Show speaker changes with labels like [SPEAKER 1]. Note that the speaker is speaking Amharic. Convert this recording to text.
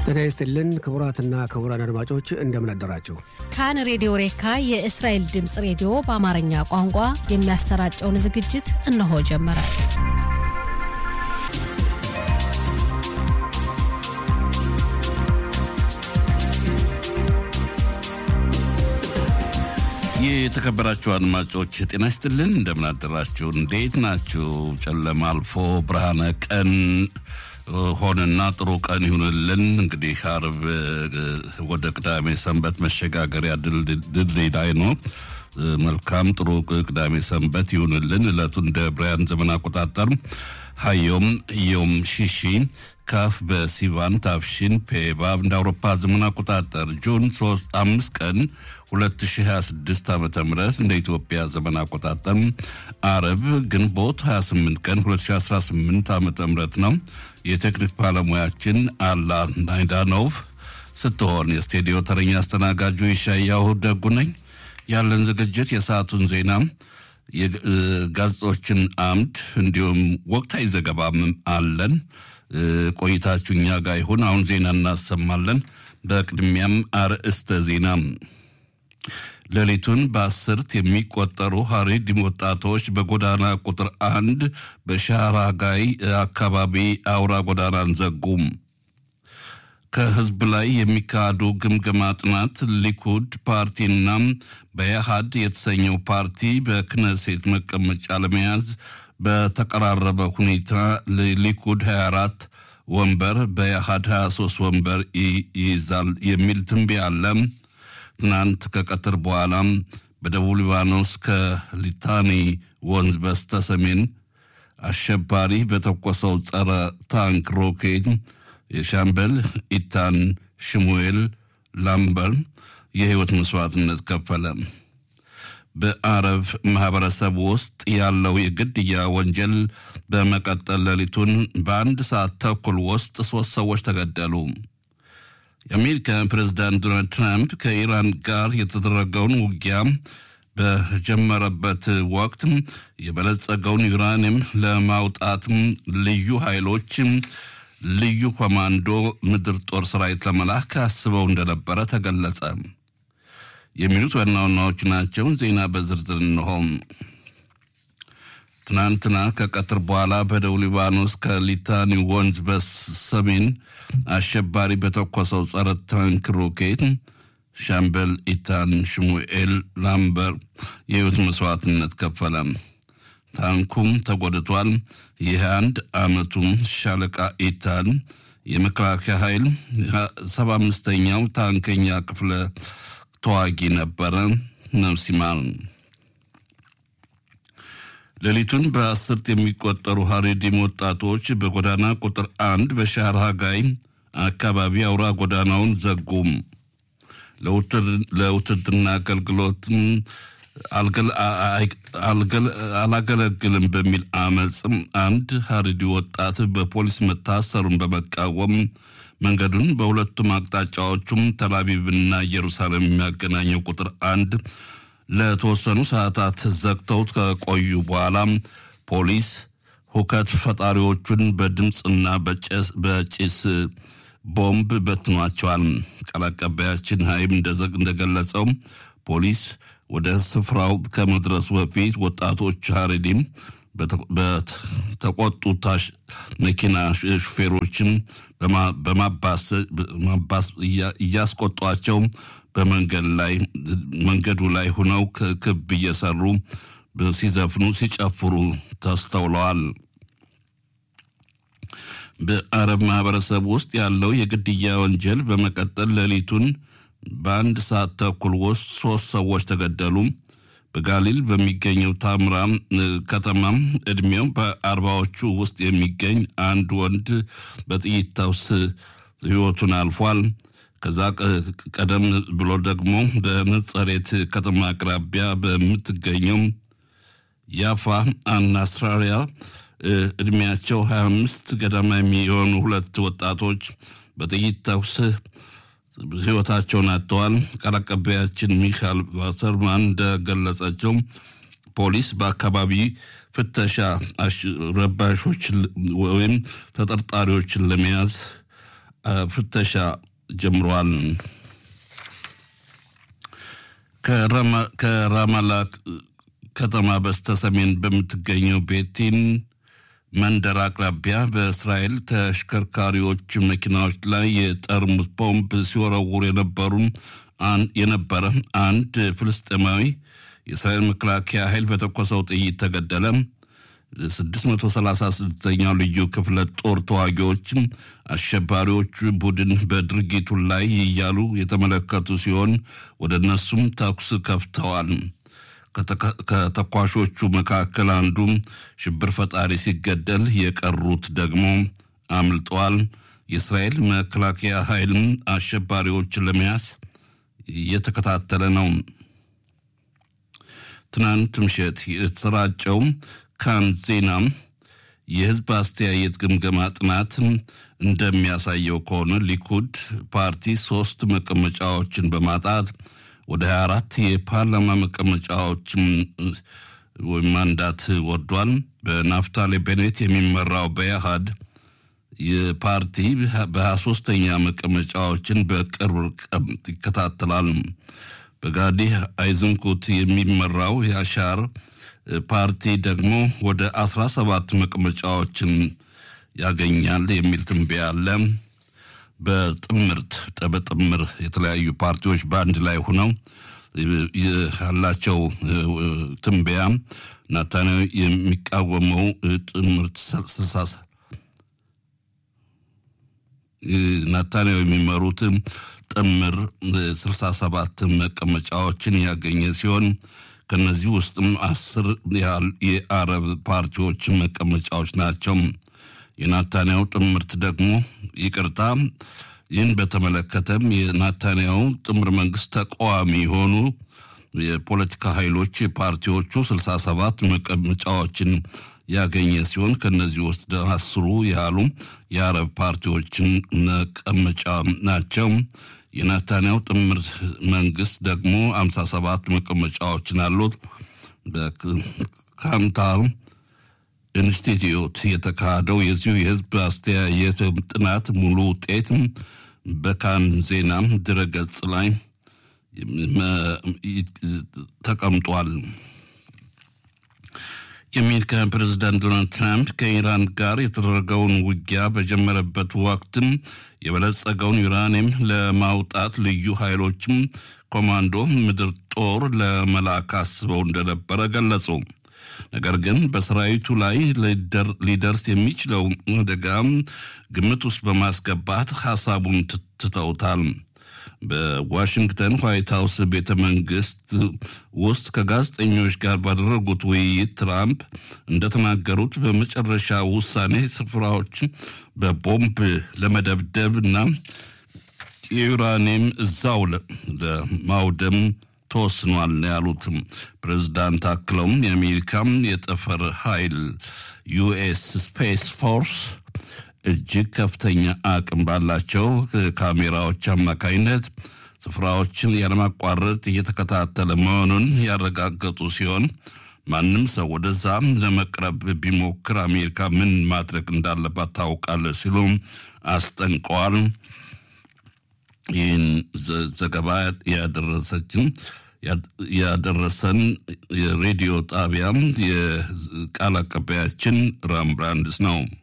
[SPEAKER 1] ጤና ይስጥልን ክቡራትና ክቡራን አድማጮች እንደምን አደራችሁ።
[SPEAKER 2] ካን ሬዲዮ ሬካ የእስራኤል ድምፅ ሬዲዮ በአማርኛ ቋንቋ የሚያሰራጨውን ዝግጅት እነሆ ጀመረ።
[SPEAKER 3] የተከበራችሁ አድማጮች ጤና ይስጥልን፣ እንደምን አደራችሁ? እንዴት ናችሁ? ጨለማ አልፎ ብርሃነ ቀን ሆነና ጥሩ ቀን ይሁንልን። እንግዲህ አርብ ወደ ቅዳሜ ሰንበት መሸጋገሪያ ድልድይ ላይ ነው። መልካም ጥሩ ቅዳሜ ሰንበት ይሁንልን። እለቱ እንደ ብርያን ዘመን አቆጣጠር ሀዮም ዮም ሺሺ ካፍ በሲቫን ታፍሺን ፔባብ እንደ አውሮፓ ዘመን አቆጣጠር ጁን 3 አምስት ቀን 2026 ዓ ም እንደ ኢትዮጵያ ዘመን አቆጣጠር አረብ ግንቦት 28 ቀን 2018 ዓ ም ነው። የቴክኒክ ባለሙያችን አላ ናይዳኖቭ ስትሆን የስቱዲዮ ተረኛ አስተናጋጁ ይሻያሁ ደጉ ነኝ። ያለን ዝግጅት የሰዓቱን ዜና፣ የጋዜጦችን አምድ እንዲሁም ወቅታዊ ዘገባም አለን። ቆይታችሁ እኛ ጋር ይሁን። አሁን ዜና እናሰማለን። በቅድሚያም አርዕስተ ዜና ሌሊቱን በአስርት የሚቆጠሩ ሀሬዲም ወጣቶች በጎዳና ቁጥር አንድ በሻራጋይ አካባቢ አውራ ጎዳናን ዘጉም። ከህዝብ ላይ የሚካሄዱ ግምገማ ጥናት ሊኩድ ፓርቲና በያሃድ የተሰኘው ፓርቲ በክነሴት መቀመጫ ለመያዝ በተቀራረበ ሁኔታ ሊኩድ 24 ወንበር በያሃድ 23 ወንበር ይይዛል የሚል ትንበያ አለ። ትናንት ከቀትር በኋላ በደቡብ ሊባኖስ ከሊታኒ ወንዝ በስተ ሰሜን አሸባሪ በተኮሰው ጸረ ታንክ ሮኬት የሻምበል ኢታን ሽሙኤል ላምበር የህይወት መስዋዕትነት ከፈለ። በአረብ ማህበረሰብ ውስጥ ያለው የግድያ ወንጀል በመቀጠል ሌሊቱን በአንድ ሰዓት ተኩል ውስጥ ሶስት ሰዎች ተገደሉ። የአሜሪካ ፕሬዝዳንት ዶናልድ ትራምፕ ከኢራን ጋር የተደረገውን ውጊያ በጀመረበት ወቅት የበለጸገውን ዩራኒየም ለማውጣት ልዩ ኃይሎች ልዩ ኮማንዶ ምድር ጦር ሰራዊት ለመላክ አስበው እንደነበረ ተገለጸ። የሚሉት ዋና ዋናዎቹ ናቸው። ዜና በዝርዝር እንሆ። ትናንትና ከቀትር በኋላ በደቡብ ሊባኖስ ከሊታኒ ወንዝ በሰሜን አሸባሪ በተኮሰው ጸረ ታንክ ሮኬት ሻምበል ኢታን ሽሙኤል ላምበር የህይወት መስዋዕትነት ከፈለ። ታንኩም ተጎድቷል። ይህ አንድ አመቱም ሻለቃ ኢታን የመከላከያ ኃይል ሰባ አምስተኛው ታንከኛ ክፍለ ተዋጊ ነበረ። ነፍስ ይማር። ሌሊቱን በአስርት የሚቆጠሩ ሀሬዲም ወጣቶች በጎዳና ቁጥር አንድ በሻርሃጋይ አካባቢ አውራ ጎዳናውን ዘጉም። ለውትድርና አገልግሎትም አላገለግልም በሚል አመፅም አንድ ሀሪዲ ወጣት በፖሊስ መታሰሩን በመቃወም መንገዱን በሁለቱም አቅጣጫዎቹም ተላቪቭና ኢየሩሳሌም የሚያገናኘው ቁጥር አንድ ለተወሰኑ ሰዓታት ዘግተው ከቆዩ በኋላ ፖሊስ ሁከት ፈጣሪዎቹን በድምፅና በጭስ ቦምብ በትኗቸዋል። ቃል አቀባያችን ሀይም እንደገለጸው ፖሊስ ወደ ስፍራው ከመድረሱ በፊት ወጣቶች ሀሬዲም በተቆጡ መኪና ሹፌሮችን በማባስ እያስቆጧቸው በመንገድ ላይ መንገዱ ላይ ሆነው ክብ እየሰሩ ሲዘፍኑ ሲጨፍሩ ተስተውለዋል። በአረብ ማህበረሰብ ውስጥ ያለው የግድያ ወንጀል በመቀጠል ሌሊቱን በአንድ ሰዓት ተኩል ውስጥ ሶስት ሰዎች ተገደሉ። በጋሊል በሚገኘው ታምራ ከተማ እድሜው በአርባዎቹ ውስጥ የሚገኝ አንድ ወንድ በጥይት ተኩስ ህይወቱን አልፏል። ከዛ ቀደም ብሎ ደግሞ በነጸሬት ከተማ አቅራቢያ በምትገኘው ያፋ አናስራሪያ እድሜያቸው 25 ገደማ የሚሆኑ ሁለት ወጣቶች በጥይት ተኩስ ህይወታቸውን አጥተዋል። ቃል አቀባያችን ሚካኤል ቫሰርማን እንደገለጸችው ፖሊስ በአካባቢ ፍተሻ ረባሾች ወይም ተጠርጣሪዎችን ለመያዝ ፍተሻ ጀምሯል። ከራማላ ከተማ በስተሰሜን በምትገኘው ቤቲን መንደር አቅራቢያ በእስራኤል ተሽከርካሪዎች መኪናዎች ላይ የጠርሙስ ቦምብ ሲወረውሩ የነበሩ የነበረ አንድ ፍልስጤማዊ የእስራኤል መከላከያ ኃይል በተኮሰው ጥይት ተገደለ። 636ኛው ልዩ ክፍለ ጦር ተዋጊዎች አሸባሪዎቹ ቡድን በድርጊቱ ላይ እያሉ የተመለከቱ ሲሆን ወደ እነሱም ተኩስ ከፍተዋል። ከተኳሾቹ መካከል አንዱ ሽብር ፈጣሪ ሲገደል፣ የቀሩት ደግሞ አምልጠዋል። የእስራኤል መከላከያ ኃይልም አሸባሪዎችን ለመያዝ እየተከታተለ ነው። ትናንት ምሽት የተሰራጨው ካን ዜና የህዝብ አስተያየት ግምገማ ጥናት እንደሚያሳየው ከሆነ ሊኩድ ፓርቲ ሶስት መቀመጫዎችን በማጣት ወደ 24 የፓርላማ መቀመጫዎች ወይም ማንዳት ወርዷል። በናፍታሌ ቤኔት የሚመራው በኢህአድ የፓርቲ በ23ኛ መቀመጫዎችን በቅርብ ርቀት ይከታተላል። በጋዲ አይዝንኩት የሚመራው የአሻር ፓርቲ ደግሞ ወደ 17 መቀመጫዎችን ያገኛል የሚል ትንበያ አለ። በጥምርት በጥምር የተለያዩ ፓርቲዎች በአንድ ላይ ሆነው ያላቸው ትንበያ ናታንያሁ የሚቃወመው ጥምርት ስልሳ ናታንያሁ የሚመሩት ጥምር 67 መቀመጫዎችን ያገኘ ሲሆን ከነዚህ ውስጥም አስር ያህል የአረብ ፓርቲዎች መቀመጫዎች ናቸው። የናታንያሁ ጥምርት ደግሞ ይቅርታ፣ ይህን በተመለከተም የናታንያሁ ጥምር መንግስት ተቃዋሚ የሆኑ የፖለቲካ ኃይሎች ፓርቲዎቹ 67 መቀመጫዎችን ያገኘ ሲሆን ከነዚህ ውስጥ አስሩ ያህሉ የአረብ ፓርቲዎችን መቀመጫ ናቸው። የናታንያሁ ጥምር መንግስት ደግሞ 57 መቀመጫዎችን አሉት። በካንታር ኢንስቲትዩት የተካሄደው የዚሁ የህዝብ አስተያየት ጥናት ሙሉ ውጤት በካን ዜና ድረገጽ ላይ ተቀምጧል። የአሜሪካ ፕሬዝዳንት ዶናልድ ትራምፕ ከኢራን ጋር የተደረገውን ውጊያ በጀመረበት ወቅትም የበለጸገውን ዩራኒየም ለማውጣት ልዩ ኃይሎችም ኮማንዶ ምድር ጦር ለመላክ አስበው እንደነበረ ገለጹ። ነገር ግን በሰራዊቱ ላይ ሊደርስ የሚችለው አደጋ ግምት ውስጥ በማስገባት ሀሳቡን ትተውታል። በዋሽንግተን ዋይት ሀውስ ቤተ መንግስት ውስጥ ከጋዜጠኞች ጋር ባደረጉት ውይይት ትራምፕ እንደተናገሩት በመጨረሻ ውሳኔ ስፍራዎች በቦምብ ለመደብደብ እና የዩራኒየም እዛው ለማውደም ተወስኗል ያሉት ፕሬዝዳንት አክለውም የአሜሪካም የጠፈር ኃይል ዩኤስ ስፔስ ፎርስ እጅግ ከፍተኛ አቅም ባላቸው ካሜራዎች አማካኝነት ስፍራዎችን ያለማቋረጥ እየተከታተለ መሆኑን ያረጋገጡ ሲሆን ማንም ሰው ወደዛ ለመቅረብ ቢሞክር አሜሪካ ምን ማድረግ እንዳለባት ታውቃለች ሲሉ አስጠንቀዋል። ይህን ዘገባ ያደረሰችን ያደረሰን የሬዲዮ ጣቢያ የቃል አቀባያችን ራም ብራንድስ ነው።